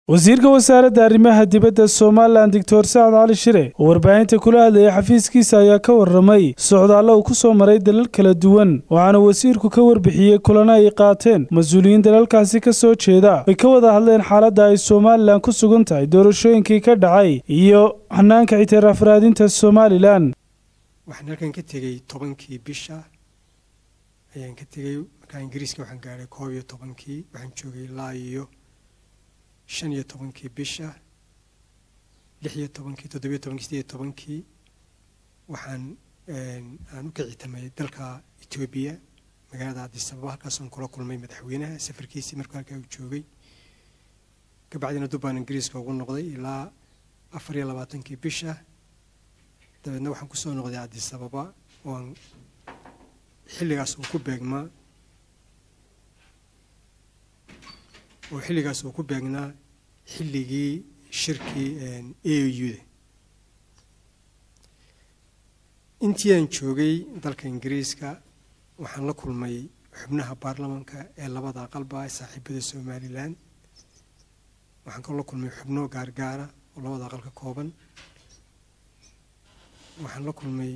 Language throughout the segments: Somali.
wasiirka wasaaradda arrimaha dibadda somalilan doctor sacad cali shire oo warbaahinta kula hadlayay xafiiskiisa ayaa ka warramay socdaallo uu ku soo maray dalal kala duwan waxaana wasiirku ka warbixiyey kulana ay qaateen mas-uuliyiin dalalkaasi ka soo jeeda ay ka wada hadleen xaaladda ay somalilan ku sugan tahay doorashooyinkii ka dhacay iyo xanaanka ictiraaf raadinta somalilan waxaan halkan ka tegey tobankii bisha ayaan ka tegey markaa ingiriiska waxaan gaadhay koob iyo tobankii waxaan joogay ilaa iyo shan iyo tobankii bisha lix iyo tobankii toddobiyo tobankii sideed iyo tobankii waxaan aan u kicitamay dalka etoobiya magaalada cabdisababa halkaasaan kula kulmay madaxweynaha safarkiisii markuu halkaa uu joogay kabacdina dubbaan ingiriiska ugu noqday ilaa afar iyo labaatankii bisha dabeedna waxaan kusoo noqday cabdisababa ooaan xilligaas uu ku beegmaa oo xilligaas uu ku beegnaa xilligii shirkii a u-da intii aan joogay dalka ingiriiska waxaan la kulmay xubnaha baarlamanka ee labada aqalba ee saaxiibada somalilan waxaan kaloo la kulmay xubno gaargaara oo labada aqal ka kooban waxaan la kulmay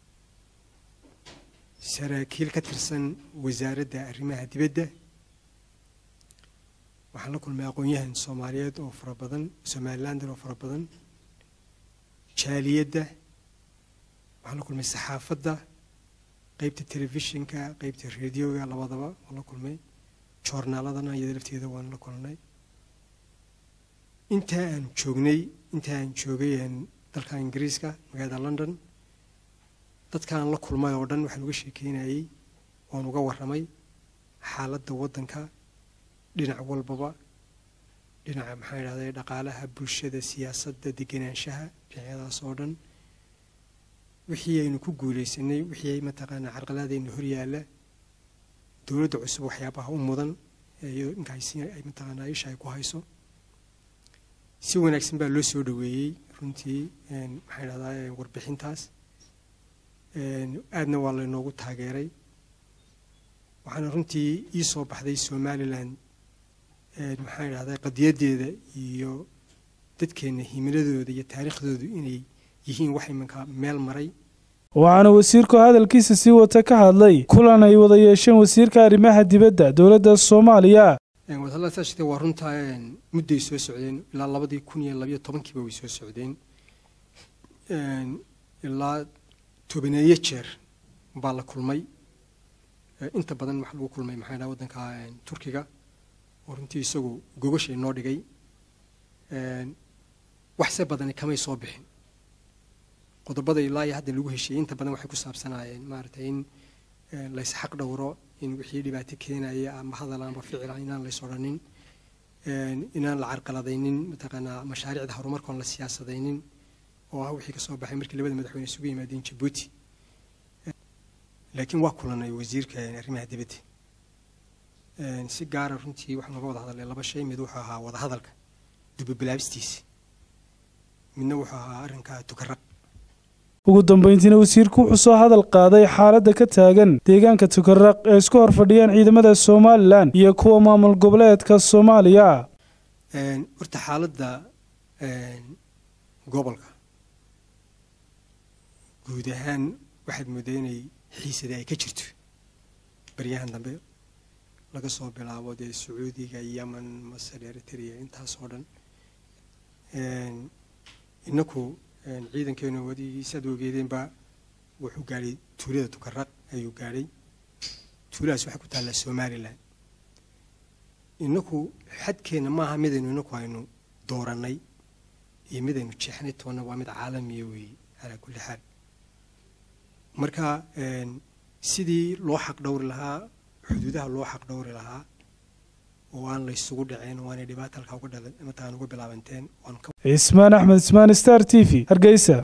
saraakiil ka tirsan wasaaradda arrimaha dibadda waxaan la kulmay aqoon-yahan soomaaliyeed oo fara badan somalilander oo fara badan jaaliyadda waxaan la kulmay saxaafadda qeybta telefishinka qeybta radioga labadaba waan la kulmay joornaaladana iyada lafteeda waan la kulnay intaa aan joognay intaa aan joogay dalka ingiriiska magaalada london dadkaan la kulmay oo dhan waxaan uga sheekeynayey waan uga warramay xaaladda waddanka dhinac walbaba dhinaca maxaan idhahday dhaqaalaha bulshada siyaasadda degenaanshaha dhinacyadaas oo dhan wixii aynu ku guulaysanay wixii mataqaanaa carqaladayna horyaalla dowladda cusub waxyaabaha u mudan ay mataqaanaa isha ay ku hayso si wanaagsan baa loo soo dhoweeyey runtii maxaan idhahdaa warbixintaas aadna waa laynoogu taageeray waxaana runtii ii soo baxday somalilan maxaan idhahdaa qadiyaddeeda iyo dadkeenna himiladooda iyo taariikhdoodu inay yihiin wax imanka meel maray waxaana wasiirku hadalkiisa sii wata ka hadlay kulan ay wada yeesheen wasiirka arrimaha dibadda dowladda soomaaliya wadahadaladaasite waa runtaa mudday soo socdeen ilaa labadii kun iyo labayo tobankiiba way soo socdeen ilaa tobaneeyo jeer baa la kulmay inta badan waxaa lagu kulmay maxaa dhaha waddanka turkiga oo runtii isagu gogashay noo dhigay waxse badani kamay soo bixin qodobada ilaa iyo hadda lagu heshiiyey inta badan waxay ku saabsanaayeen maaragtay in laysxaq dhowro in wixii dhibaato keenaya ama hadal amba ficila inaan lays odhanin inaan la carqaladaynin mataqaanaa mashaariicda horumarkoon la siyaasadaynin oo ah wixii kasoo baxay markii labada madaxweyne isugu yimaadeen jabuuti laakiin waa kulanay wasiirka arrimaha dibadda si gaara runtii waxaan uga wada hadalnay laba shay mid wuxuu ahaa wadahadalka dubabilaabistiisa midna wuxuu ahaa arrinka tukaraq ugu dambayntiina wasiirku wuxuu soo hadal qaaday xaaladda ka taagan deegaanka tukaraq ee isku hor fadhiyaan ciidamada somalilan iyo kuwa maamul goboleedka soomaaliya horta xaaladda gobolka guud ahaan waxaad moodaa inay xiisada ay ka jirto baryahan dambe laga soo bilaabo dee sacuudiga yemen masar eritrea intaas oo dhan inaku ciidankeenu wadiisaad ogeedeenba wuxuu gaadhay tuulada tukaraq ayuu gaadhay tuuladaas waxay ku taallaa somalilan inaku xadkeenna maaha midaynu inaku aynu doorannay iyo midaynu jeexnay toonna waa mid caalamiya weeye calaa kulli xaal marka sidii loo xaq dhowri lahaa xuduudaha loo xaq dhowri lahaa oo aan laysugu dhaceen oo aanay dhibaata halkaa uga dhalan mataqaan uga bilaabanteen cismaan axmed ismaan star t v hargeysa